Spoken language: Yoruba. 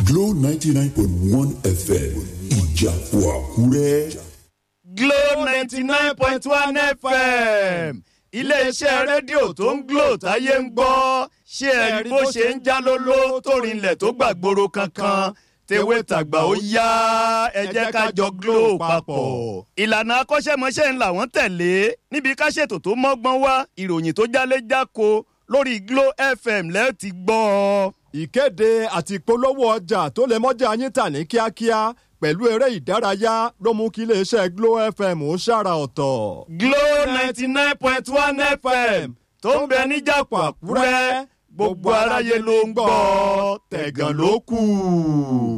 Glow ninety nine point one FM ìjàpọ̀ àkúrẹ́. Glow ninety nine point one FM iléeṣẹ́ rédíò tó ń Glow táyé ń gbọ́ ṣé ẹ rí bó ṣe ń já lóló tó rinlẹ̀ tó gbàgbóró kankan tewé tàgbà ó yá ẹ jẹ́ ká jọ Glow papọ̀. ìlànà akọ́ṣẹ́mọṣẹ́ ńlá wọ́n tẹ̀lé níbi ká ṣètò tó mọ́gbọ́n wá ìròyìn tó jálé jáko lórí Glow FM lẹ́ẹ̀ ti gbọ́ ọ. ìkéde àti ìpolówó ọjà tó lè mọ́jà yín tà ní kíákíá pẹ̀lú eré ìdárayá ló mú kí iléeṣẹ́ Glo FM ó ṣàrà ọ̀tọ̀. Glow ninety nine point one FM tó ń bẹ níjàpọ̀ Àkúrẹ́ gbogbo aráyé ló ń gbọ́ tẹ̀gàn ló kù.